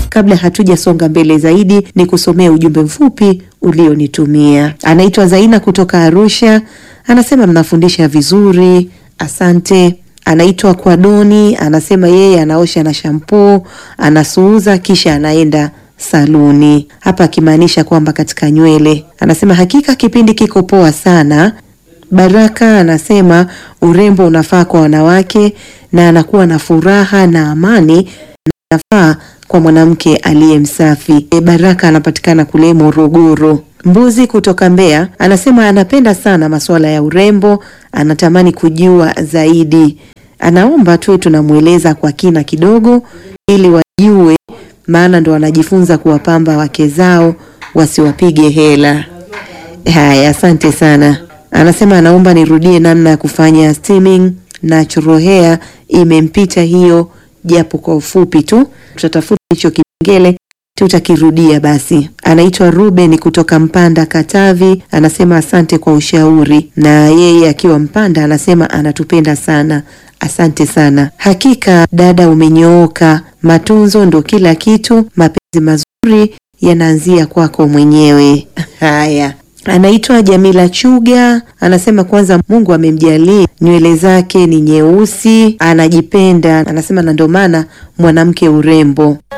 Kabla hatujasonga mbele zaidi, ni kusomea ujumbe mfupi ulionitumia. Anaitwa Zaina kutoka Arusha, anasema mnafundisha vizuri, asante. Anaitwa Kwadoni, anasema yeye anaosha na shampoo, anasuuza kisha anaenda saluni, hapa akimaanisha kwamba katika nywele. Anasema hakika kipindi kiko poa sana. Baraka anasema urembo unafaa kwa wanawake na anakuwa na furaha na amani na nafaa kwa mwanamke aliye msafi. E, Baraka anapatikana kule Morogoro. Mbuzi kutoka Mbeya anasema anapenda sana masuala ya urembo, anatamani kujua zaidi. Anaomba tuwe tunamweleza kwa kina kidogo ili wajue, maana ndo wanajifunza kuwapamba wake zao wasiwapige hela. Haya, asante sana. Anasema anaomba nirudie namna ya kufanya steaming natural hair, imempita hiyo japo kwa ufupi tu. Tutatafuta hicho kipengele tutakirudia basi. Anaitwa Ruben kutoka Mpanda, Katavi, anasema asante kwa ushauri, na yeye akiwa Mpanda anasema anatupenda sana. Asante sana. Hakika dada, umenyooka. Matunzo ndo kila kitu. Mapenzi mazuri yanaanzia kwako mwenyewe. Haya. Anaitwa Jamila Chuga, anasema kwanza Mungu amemjalia nywele zake ni nyeusi, anajipenda, anasema na ndio maana mwanamke urembo.